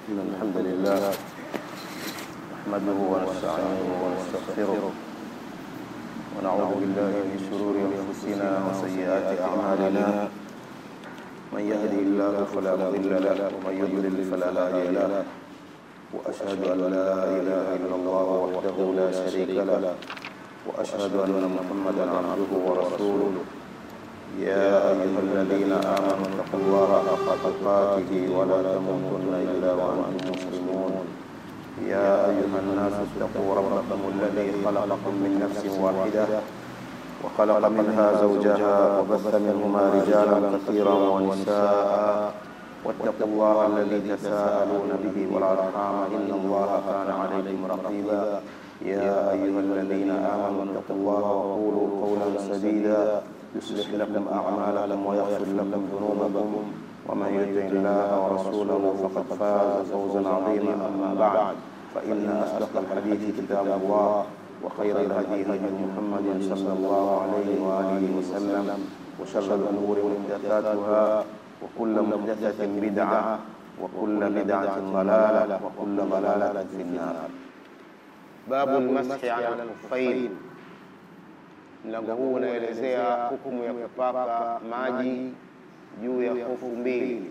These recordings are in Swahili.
إن الحمد لله نحمده ونستعينه ونستغفره ونعوذ بالله من شرور أنفسنا وسيئات أعمالنا من يهدي الله فلا مضل له ومن يضلل فلا هادي له وأشهد أن لا إله إلا الله وحده لا شريك له وأشهد أن محمدا عبده ورسوله يا أيها الذين آمنوا اتقوا الله حق تقاته ولا تموتن إلا وأنتم مسلمون يا أيها الناس اتقوا ربكم الذي خلقكم من نفس واحدة وخلق منها زوجها وبث منهما رجالا كثيرا ونساء واتقوا الله الذي تساءلون به والأرحام إن الله كان عليكم رقيبا يا أيها الذين آمنوا اتقوا الله وقولوا قولا سديدا يصلح لكم أعمالكم ويغفر لكم ذنوبكم ومن يطع الله ورسوله فقد فاز فوزا عظيما أما بعد فإن أصدق الحديث كتاب الله وخير الهدي هدي محمد صلى الله عليه وآله وسلم وشر الأمور محدثاتها وكل محدثة بدعة وكل بدعة ضلالة وكل ضلالة في النار Babu lmashi ala lkhuffain, mlango huu unaelezea hukumu ya kupaka maji juu ya hofu mbili.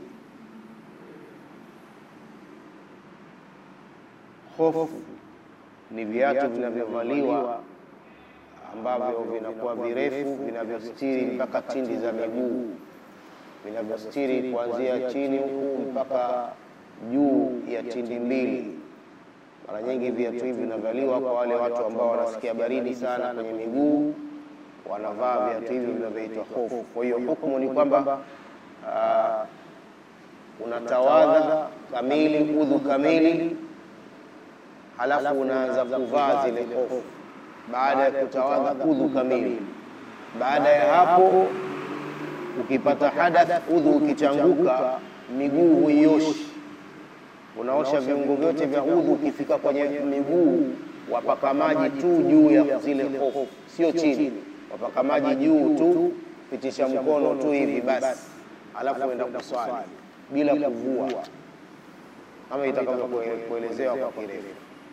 Hofu ni viatu vinavyovaliwa ambavyo vinakuwa virefu vinavyostiri mpaka tindi za miguu, vinavyostiri kuanzia chini huku mpaka juu ya tindi mbili. Mara nyingi viatu hivi vinavaliwa kwa wale watu ambao wanasikia baridi sana kwenye miguu, wanavaa viatu hivi vinavyoitwa hofu. Kwa hiyo hukumu ni kwamba uh, unatawadha kamili, udhu kamili, halafu unaanza kuvaa zile hofu baada ya kutawadha udhu kamili. Baada ya hapo, ukipata hadath, udhu ukichanguka, miguu huioshi unaosha viungo vyote vya udhu. Ukifika kwenye miguu, wapaka maji tu juu ya zile hofu, sio chini. Wapaka maji juu tu, pitisha mkono tu hivi basi, alafu enda kuswali bila kuvua, kama itakavyokuelezewa kwa kirefu.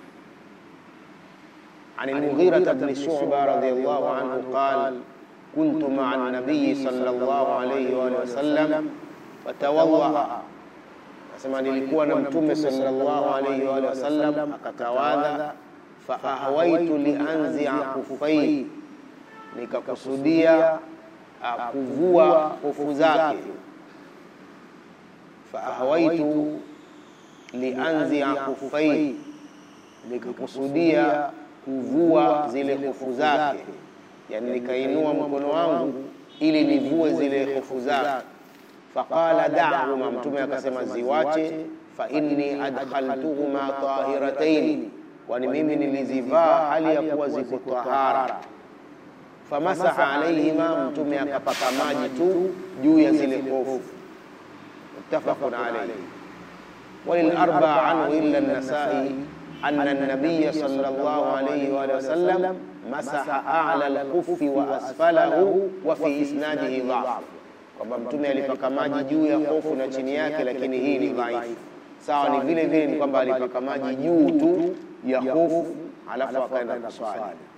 عن المغيرة بن شعبة رضي الله عنه قال كنت مع النبي صلى الله عليه وآله وسلم فتوضأ Asema nilikuwa na Mtume sallallahu alaihi wa wasallam akatawadha, fa ahwaitu lianzia kufai, nikakusudia kuvua hofu zake. Fa ahwaitu lianzia kufai, nikakusudia kuvua zile hofu zake, yani nikainua mkono wangu ili nivue zile hofu zake faqala da'huma, Mtume akasema ziwache. Fa inni adkhaltuhuma tahirataini, kwani mimi nilizivaa hali ya kuwa ziko tahara. Famasaha alaihima, Mtume akapaka maji tu juu ya zile hofu. Muttafaqun alayhi. Walilarbaa anhu illa an-Nasai anna an-nabiyya sallallahu alayhi wa sallam masaha a'la al-khuffi wa asfalahu wa fi isnadihi dha'f kwamba mtume alipaka maji juu ya hofu na chini yake, lakini hii ni dhaifu. Sawa, ni vile vile ni kwamba alipaka maji juu tu ya hofu alafu akaenda kuswali.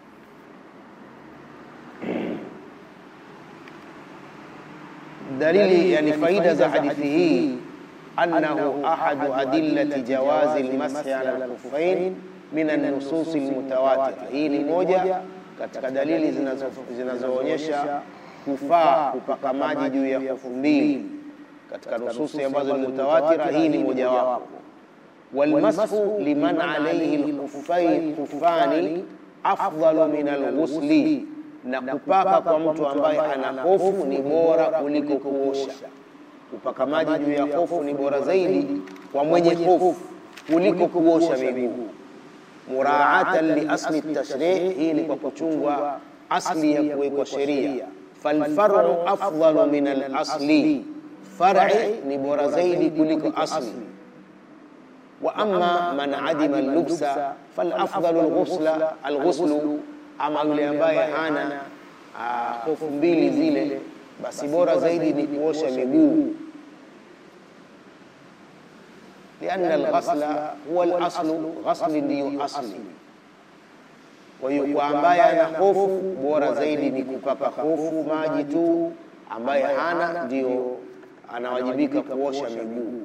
Dalili, yani faida za hadithi hii, annahu ahadu adillati jawazi lmashi ala lkhuffain min an-nusus almutawatira. Hii ni moja katika dalili zinazoonyesha kufaa kupaka maji juu ya hofu mbili katika nususi ambazo ni mutawatira. Hii ni mojawapo. Walmashu liman alayhi lkhufani afdalu min alghusli, na kupaka kwa mtu ambaye ana hofu ni bora kuliko kuosha. Kupaka maji juu ya hofu ni bora zaidi kwa mwenye hofu kuliko kuosha miguu. Muraatan li asli tashrih, hii ni kwa kuchungwa asli ya kuwekwa sheria falfaru afdalu min alasli, far'i ni bora zaidi kuliko asli. Wa amma man adima allubsa falafdalu alghusla alghuslu, ama yule ambaye hana hofu mbili zile, basi bora zaidi ni kuosha miguu. lianna alghasla huwa alaslu, ghasli ndiyo asli. Kwa hiyo kwa ambaye ana hofu, bora zaidi ni kupaka hofu maji tu. Ambaye hana ndio anawajibika kuosha miguu.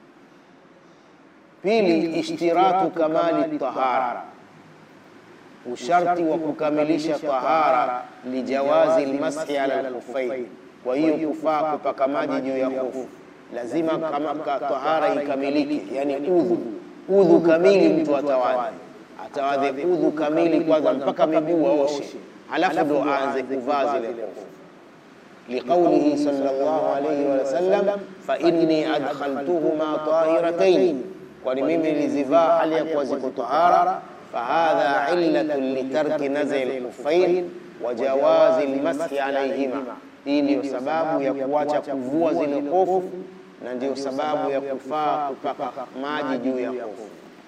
Pili, ishtiratu kamali tahara, usharti wa kukamilisha tahara, lijawazi lmashi ala alkhuffain. Kwa hiyo kufaa kupaka maji juu ya hofu, lazima kama tahara ikamilike, yani udhu udhu kamili, mtu atawadhi atawadhe udhu kamili kwanza mpaka miguu aoshe, halafu ndo aanze kuvaa zile hofu liqaulihi sallallahu alayhi wa sallam, fa inni adkhaltuhuma tahiratayn, kwani mimi nilizivaa hali ya kuwa ziko tahara. Fahadha illatun litarki naz'i alkhuffain wa jawazi almashi alayhima, hii ndiyo sababu ya kuacha kuvua zile hofu na ndiyo sababu ya kufaa kupaka maji juu ya hofu.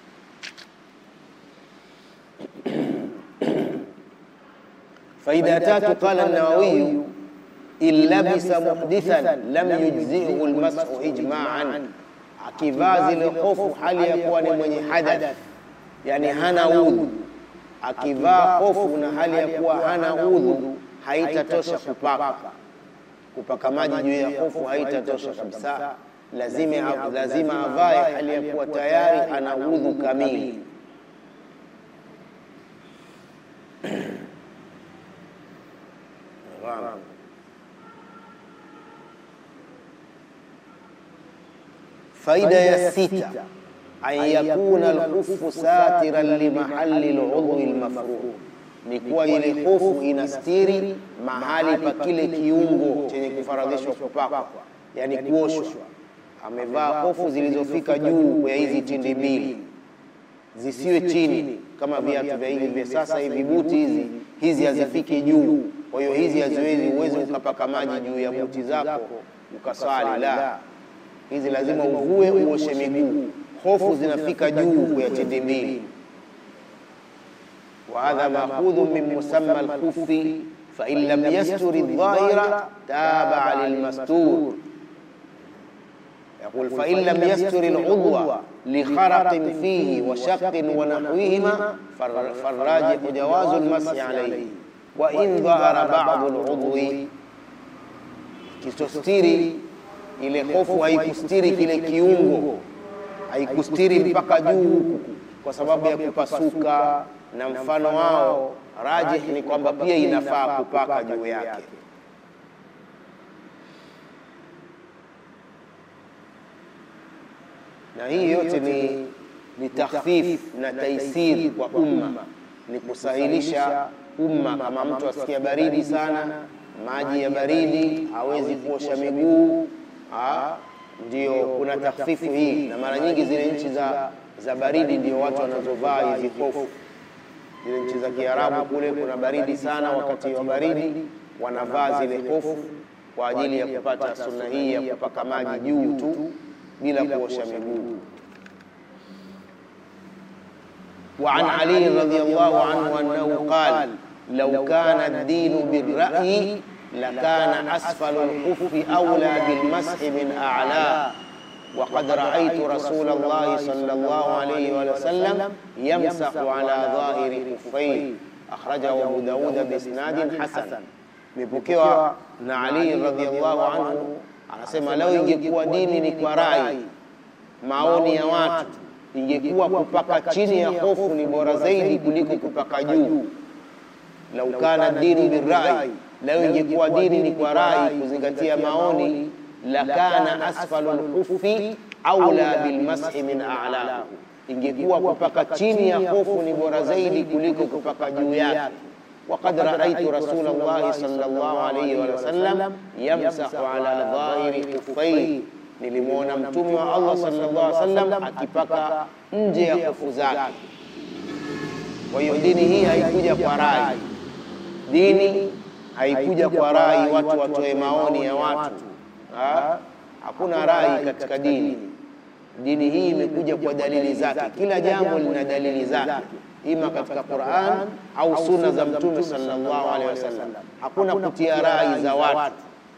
Faida tatu, qala an-Nawawi in labisa muhdithan lam yujzihu almashu ijma'an, akivaa zile hofu hali ya kuwa ni mwenye hadath, yani hana udhu. Akivaa hofu na hali ya kuwa hana udhu, haitatosha kupaka kupaka maji juu ya hofu, haitatosha kabisa. Lazima lazima avae hali ya kuwa tayari ana udhu kamili. Faida ya sita, an yakuna alkhufu satiran limahali aludhwi almafruh, ni kuwa ile hofu inastiri mahali pa kile kiungo chenye kufaradhishwa kupakwa, yani kuoshwa. Amevaa hofu zilizofika juu ya hizi tindi mbili, zisiwe chini kama viatu vya hivi vya sasa hivi, buti hizi hizi hazifiki juu. Kwa hiyo hizi haziwezi, uwezi ukapaka maji juu ya buti zako ukaswali, la hizi lazima uvue uoshe miguu. Hofu zinafika juu ya tindi mbili. wa hadha makhudhu min musamma alkhufi fa in lam yasturi dhahira taba lilmastur yaqul fa in lam yasturi aludwa likharaqin fihi wa shaqqin wa nahwihima farrajihu jawazu almasi alayhi wa in dhahara ba'du aludwi, kitostiri ile hofu haikustiri kile kiungo, haikustiri mpaka juu huku, kwa sababu ya kupasuka na mfano wao. Rajih ni kwamba pia inafaa kupaka juu yake. Na hii yote ni, ni takhfif na taisir kwa umma, ni kusahilisha umma. Kama mtu asikia baridi sana, maji ya baridi, hawezi kuosha miguu ndio kuna takhfifu hii, na mara nyingi zile nchi za, za baridi ndio watu wanazovaa hizi hofu. Zile nchi za Kiarabu kule kuna baridi sana, wakati wa baridi wanavaa zile hofu kwa ajili ya kupata sunna hii ya kupaka maji juu tu bila kuosha miguu. Wa an Ali radhiyallahu anhu annahu qala law kana ad-dinu bir-ra'yi lakana asfalu lkhufi aula bilmashi min a'la waqad raaitu rasula llahi sallallahu alayhi wa sallam yamsahu ala dhahiri khuffayn akhrajahu Abu Dawud biisnadin hasan. Imepokewa na Ali radhiyallahu anhu anasema, lau ingekuwa dini ni kwa rai, maoni ya watu, ingekuwa kupaka chini ya hofu ni bora zaidi kuliko kupaka juu. Lau kana dinu birrai Leo ingekuwa dini ni kwa rai, kuzingatia maoni, lakana asfalu lkhufi aula bilmashi min a'lahu, ingekuwa kupaka chini ya hofu ni bora zaidi kuliko kupaka juu yake. Waqad raaitu rasula llahi sallallahu alayhi wa sallam yamsahu ala dhahiri khuffayn, nilimwona mtume wa Allah sallallahu alayhi wasallam akipaka nje ya hofu zake. Kwa hiyo dini hii haikuja kwa rai, dini haikuja kwa rai, watu watoe maoni ya watu ha? Hakuna rai katika dini. Dini hii imekuja kwa dalili zake, kila jambo lina dalili zake, ima katika Qur'an au sunna za Mtume sallallahu alaihi wasallam. Hakuna kutia rai za watu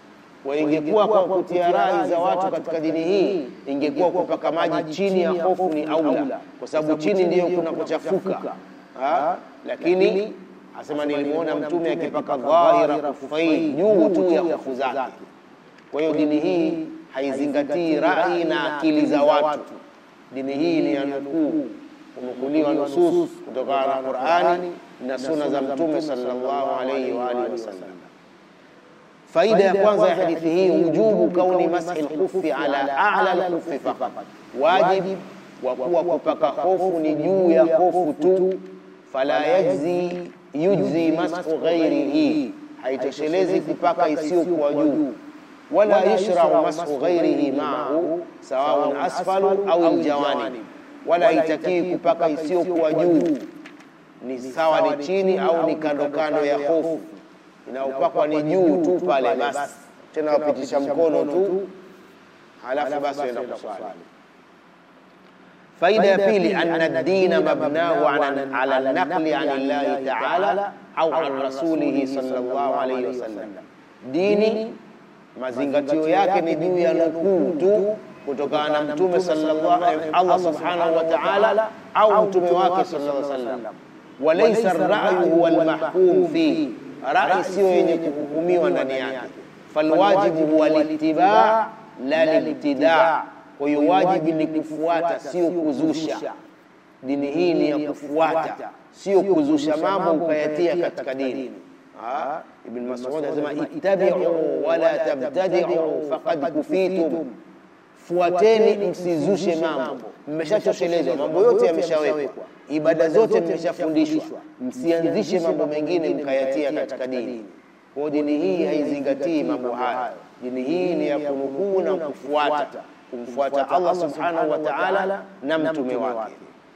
Kwa ingekuwa kwa kutia rai za watu katika dini hii, ingekuwa kupaka maji chini ya hofu ni aula, kwa sababu chini ndiyo kuna kuchafuka. Lakini asema nilimwona Mtume akipaka dhahira kufai juu tu ya hofu zake. Kwa hiyo dini hii haizingatii rai na akili za watu. Dini hii ni ya nukuu, kunukuliwa nusus kutokana na Qur'ani na sunna za Mtume sallallahu alayhi wa alihi wasallam. Faida ya kwanza ya hadithi hii, wujubu kauni mashi lkhufi ala a'la lkhufi faqat, wajib wa kuwa kupaka hofu ni juu ya hofu tu. Fala yajzi yujzi mashu ghairihi, haitoshelezi kupaka isiyokuwa juu. Wala yushrau mashu ghairihi maahu sawaun asfalu au aljawanib, wala haitakii kupaka isiyokuwa juu, ni sawa ni chini au ni kando kando ya hofu inaopakwa ni juu tu pale basi, tena wapitisha mkono tu, halafu basi waenda kuswali. Faida ya pili, anna dina mabnahu ala naqli an llahi taala au an rasulihi sallallahu alayhi wasallam, dini mazingatio yake ni juu ya nukuu tu kutokana na mtume sallallahu Allah subhanahu wa ta'ala au mtume wake sallallahu alayhi wasallam, walaysa ar-ra'yu huwa al-mahkum fihi rai siyo yenye kuhukumiwa ndani yake. Falwajibu huwa litibaa la libtidaa, kwa hiyo wajibu ni kufuata, sio kuzusha. Dini hii ni ya kufuata, sio kuzusha mambo ukayatia katika dini. Ibn Mas'ud anasema ittabi'u wala tabtadi'u faqad kufitum, fuateni msizushe mambo, mmeshatoshelezwa, mambo yote yameshawekwa ibada zote mmeshafundishwa, msianzishe mambo mengine mkayatia katika dini. Kwa dini hii haizingatii mambo haya. Dini hii ni ya kunukuu na kufuata, kumfuata Allah subhanahu wa ta'ala na mtume wake.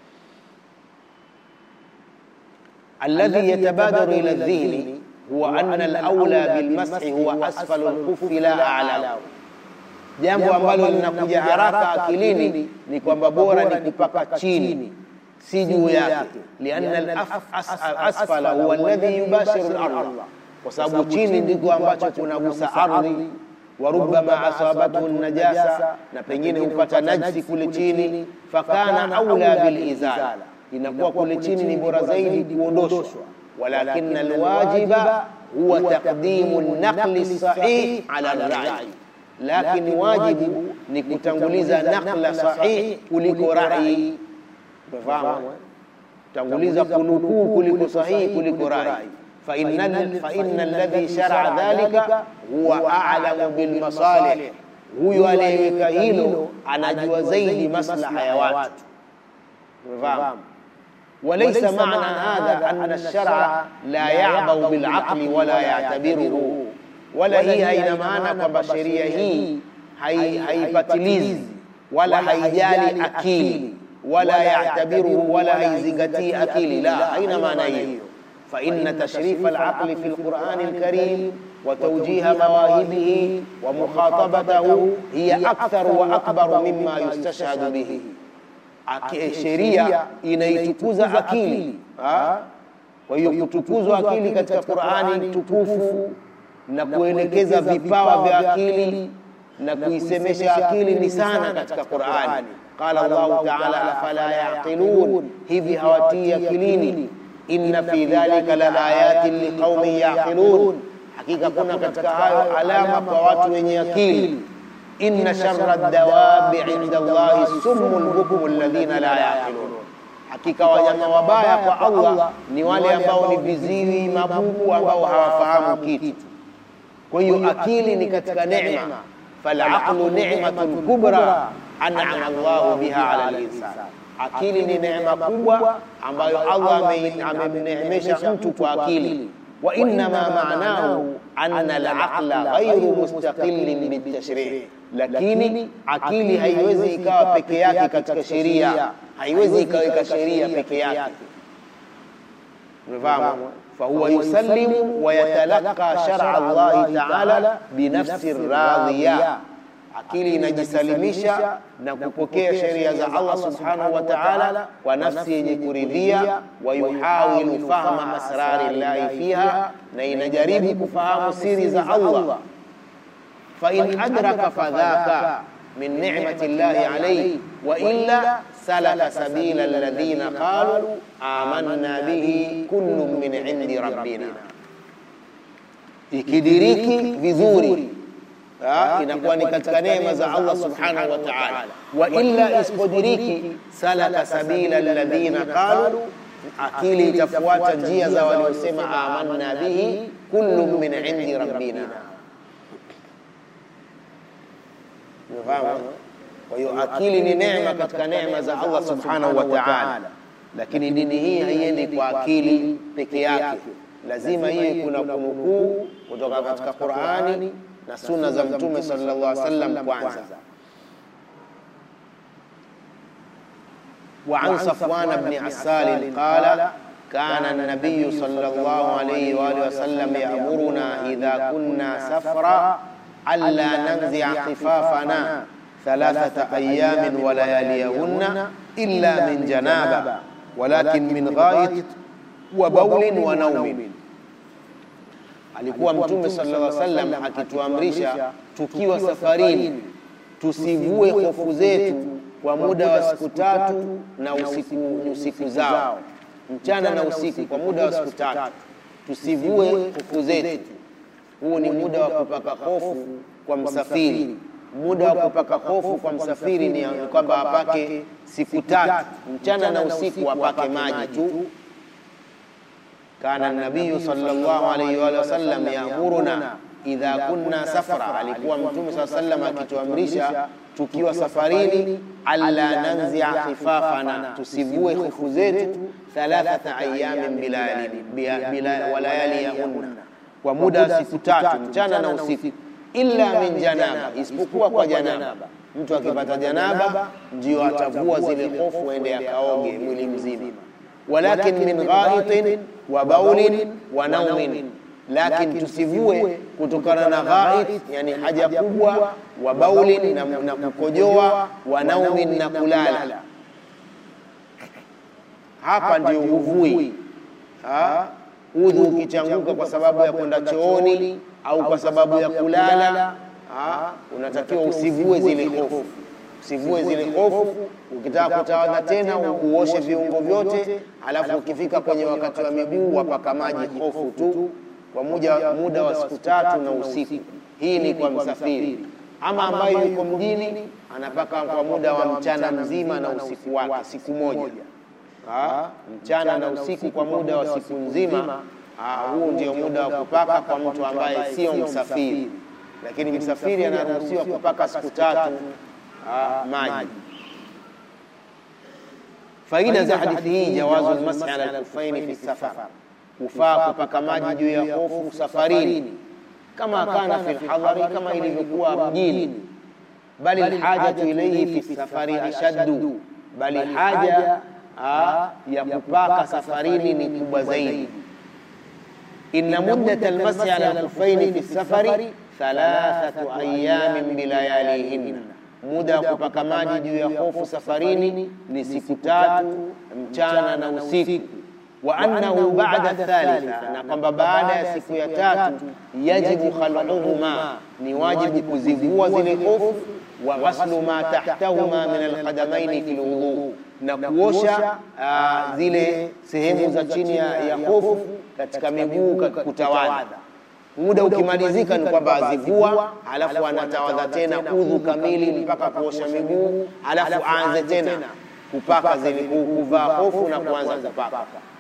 Alladhi yatabadaru ila dhihni huwa anna al-awla bilmashi huwa asfalu al-khuffi la a'lahu jambo ambalo linakuja haraka akilini ni kwamba bora ni kupaka chini si juu yake, lianna al-asfala huwa alladhi yubashiru al-ardh, kwa sababu chini ndiko ambacho kunagusa ardhi. Wa rubbama asabathu najasa, na pengine hupata najsi kule chini. Fakana aula bil izala, inakuwa kule chini ni bora zaidi kuondoshwa. Walakin alwajiba huwa taqdimu an-naqli sahih ala ar-ra'i, lakini wajibu ni kutanguliza naqla sahih kuliko rai Umefahamu? Tanguliza kunukuu kuliko sahihi kuliko rai. Fa inna alladhi shar'a dhalika huwa a'lamu bil masalih, huyo aliyeweka hilo anajua zaidi maslaha ya watu. Umefahamu? Walaysa ma'na hadha anna ash-shar'a la ya'bau bil aqli wala ya'tabiruhu, wala hii haina maana kwamba sheria hii haipatilizi wala haijali akili wala ya'tabiruhu wala haizingatii akili, la, haina maana hiyo. Fa inna tashrif al-aqli fi al-Qur'an al-Karim wa tawjiha mawahibihi wa mukhatabatahu hiya akthar wa akbar mimma yustashhadu bihi. Sheria inaitukuza akili. Kwa hiyo kutukuzwa akili katika Qur'ani tukufu na kuelekeza vipawa vya akili na kuisemesha akili ni sana katika Qur'ani. Qala Allahu ta'ala afala yaqilun, hivi hawatii akilini. Inna fi dhalika la ayatin liqaumin yaqilun, hakika kuna katika hayo alama kwa watu wenye akili. Inna sharra dawabi inda Allahi summul bukmu alladhina la yaqilun, hakika wanyama wabaya kwa Allah ni wale ambao ni viziwi mabubu ambao hawafahamu kitu. Kwa hiyo akili ni katika neema, falaqlu ni'matun kubra an'ama Allahu biha ala al-insan, akili ni neema kubwa ambayo Allah amemneemesha mtu kwa akili. Wa innama ma'nahu anna al-aqla ghayru mustaqillin bitashri', lakini akili haiwezi ikawa peke yake katika sheria, haiwezi ikaweka sheria peke yake. Umefahamu? fahuwa yusallimu wa yatalaqqa shar'a Allahi ta'ala binafsi radhiya akili inajisalimisha na kupokea sheria za Allah subhanahu wa ta'ala kwa nafsi yenye kuridhia, wa yuhawilu fahma asrari llahi fiha, na inajaribu kufahamu siri za Allah. fain adraka fadhaka min ni'mati llahi alayhi wa illa salaka sabila alladhina qalu amanna bihi kullun min indi rabbina, ikidiriki vizuri Ha, inakuwa ni katika neema za Allah subhanahu wa ta'ala. Wa illa isipodiriki, salaka sabila alladhina qalu, akili itafuata njia za waliosema amanna bihi kullun min indi rabbina. Umefahamu? Kwa hiyo akili ni neema katika neema za Allah subhanahu wa ta'ala, lakini dini hii haiendi kwa akili peke yake, lazima hiyo kuna kunukuu kutoka katika Qur'ani na sunna za Mtume sallallahu alaihi wasallam kwanza. Wa an Safwan ibn Asal qala kana an-nabiy sallallahu alaihi wa alihi wasallam ya'muruna idha kunna safra alla nanzi'a khifafana thalathata ayamin wa layaliyahunna illa min janaba walakin min ghait wa bawlin wa naumin Alikuwa Mtume sallallahu alaihi wasallam akituamrisha tukiwa safarini tusivue hofu zetu kwa muda wa siku tatu na usiku, usiku zao mchana na usiku, kwa muda wa siku tatu tusivue hofu zetu. Huu ni muda wa kupaka hofu kwa msafiri. Muda wa kupaka hofu kwa msafiri ni kwamba apake siku tatu mchana na usiku, apake maji tu kana nabiyu sallallahu alayhi wa sallam yamuruna idha kunna safara, alikuwa mtume saa sallam akituamrisha tukiwa safarini, alla nanzia khifafana, tusivue hofu zetu, thalathata ayamin walayali yahunna, kwa muda wa siku tatu mchana na usiku, illa min janaba, isipokuwa kwa janaba. Mtu akipata janaba ndio atavua zile hofu, aende akaoge mwili mzima walakin min ghaitin wa baulin wa naumin, lakin tusivue kutokana na ghait, yani haja kubwa, wa baulin na, na kukojoa, wa naumin na kulala. Hapa ndio huvui udhu ukichanguka kwa sababu ya kwenda chooni au kwa sababu ya kulala, unatakiwa usivue zile hofu usivue zile hofu. Ukitaka kutawadha tena uoshe viungo vyote, alafu ukifika kwenye wakati wa miguu wapaka maji hofu tu kwa muda, muda wa siku tatu na usiku. Hii ni kwa msafiri. Ama ambayo yuko mjini anapaka kwa muda wa mchana mzima na usiku wake, siku moja ha? mchana na usiku kwa muda wa siku nzima. Huu ndio muda wa kupaka kwa mtu ambaye sio msafiri, lakini msafiri anaruhusiwa kupaka siku tatu maji. Faida za hadithi hii, jawazu lmashi ala lkufaini fi safar, kufaa kupaka maji juu ya hofu safarini, kama kana fi lhadhari, kama ilivyokuwa mjini. Bali lhajatu ilaihi fi safari ashaddu, bali haja ya kupaka safarini ni kubwa zaidi. Inna muddata lmashi ala lkufaini fi safari thalathatu ayamin bilayalihinna muda wa kupaka maji juu ya hofu safarini ni siku tatu mchana na usiku. Wa annahu ba'da thalitha, na kwamba baada ya siku ya tatu yajibu khal'uhuma, ni wajibu kuzivua zile hofu. Wa ghaslu ma tahtahuma min alqadamaini fil wudhu, na kuosha zile sehemu za chini ya hofu katika miguu kutawadha muda ukimalizika ni kwamba azivua, alafu anatawadha tena udhu kamili mpaka kuosha miguu, alafu aanze tena kupaka zile kuvaa hofu na kuanza kupaka.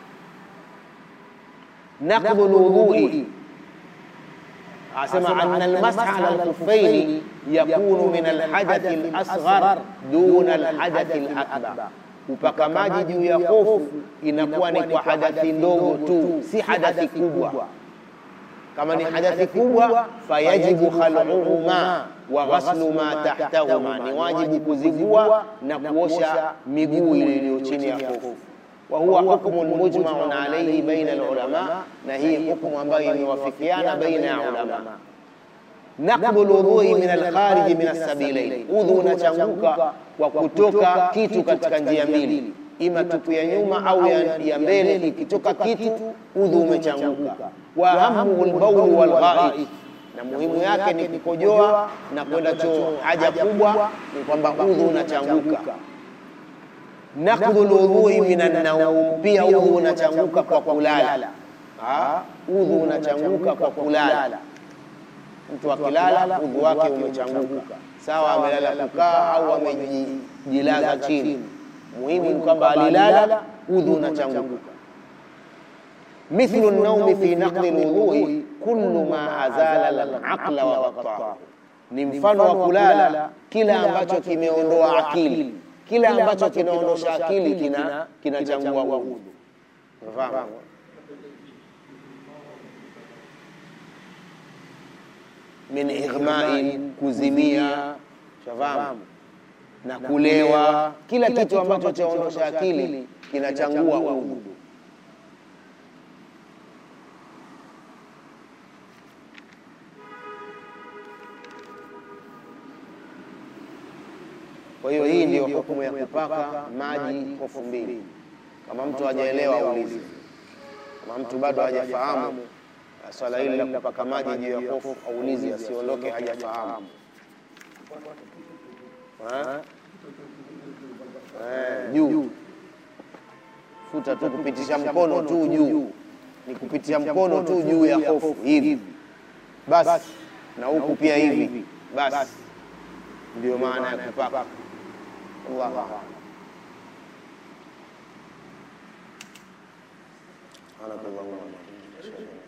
Naqdhu lwudhui, asema anna almasha ala alkhuffaini yakunu min alhadathi alasghar duna alhadathi alakbar, kupaka maji juu ya hofu inakuwa ni kwa hadathi ndogo tu, si hadathi kubwa kama ni hadathi kubwa, fayajibu khal'uhuma wa ghaslu ma tahtahuma, ni wajibu kuzivua na kuosha miguu ile iliyo chini ya hofu. Wa huwa hukmun mujmaun alayhi baina alulama, na hii hukumu ambayo imewafikiana baina ya ulama. Naqdu lwudhui min alkhariji min assabilain, udhu unachanguka kwa kutoka kitu katika njia mbili, ima tupu ya nyuma au ya mbele. Ikitoka kitu udhu umechanguka wa ahamuhu lbaulu walghait, na muhimu yake ni kukojoa na kwenda choo haja kubwa, ni kwamba udhu unachanguka. Nakdhul udhui minan naum, pia udhu unachanguka kwa kulala. Ah, udhu unachanguka kwa kulala. Mtu akilala udhu wake umechanguka, sawa amelala kukaa au amejilaza chini. Muhimu ni kwamba alilala, udhu unachanguka. Mithlu naumi fi naqdi lwudhui kullu ma azala alaqla wa qattahu, ni mfano wa kulala kila ambacho kimeondoa akili, kila ambacho kinaondosha akili kina kinachangua udhu. Unafahamu? min ighmain, kuzimia, shafahamu na kulewa, kila kitu ambacho chaondosha akili kinachangua udhu. Kwa hiyo hii ndio hukumu ya kupaka maji kofu mbili. Kama mtu hajaelewa aulize, kama mtu bado hajafahamu swala hili la kupaka maji juu ya kofu aulize, asiondoke hajafahamu. Juu futa tu, kupitisha mkono tu juu, ni kupitisha mkono tu juu ya kofu hivi basi, na huku pia hivi basi, ndio maana ya kupaka. Allahu a'lam. Subhanakallahumma wa bihamdika